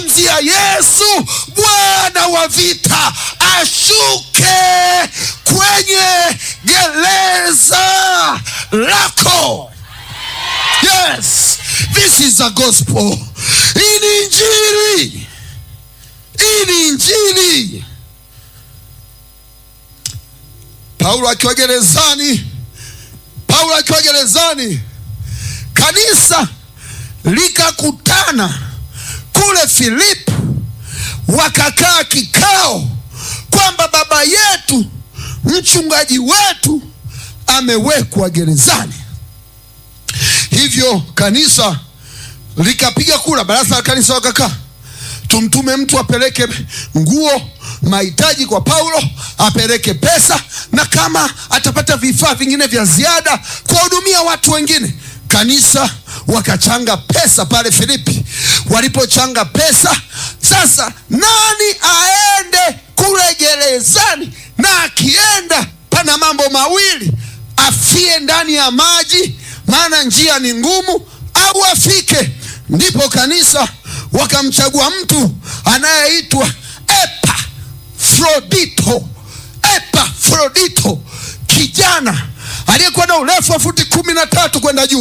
ya Yesu Bwana wa vita ashuke kwenye gereza lako. Yes, this is a gospel. Hii ni injili, hii ni injili. Paulo akiwa gerezani, Paulo akiwa gerezani, kanisa likakutana kule Filipi, wakakaa kikao kwamba baba yetu mchungaji wetu amewekwa gerezani. Hivyo kanisa likapiga kura, baraza la kanisa wakakaa, tumtume mtu apeleke nguo, mahitaji kwa Paulo, apeleke pesa, na kama atapata vifaa vingine vya ziada kuwahudumia watu wengine. Kanisa wakachanga pesa pale Filipi. Walipochanga pesa, sasa nani aende kule gerezani? Na akienda pana mambo mawili, afie ndani ya maji, maana njia ni ngumu, au afike. Ndipo kanisa wakamchagua mtu anayeitwa Epafrodito. Epafrodito, kijana aliyekuwa na urefu wa futi kumi na tatu kwenda juu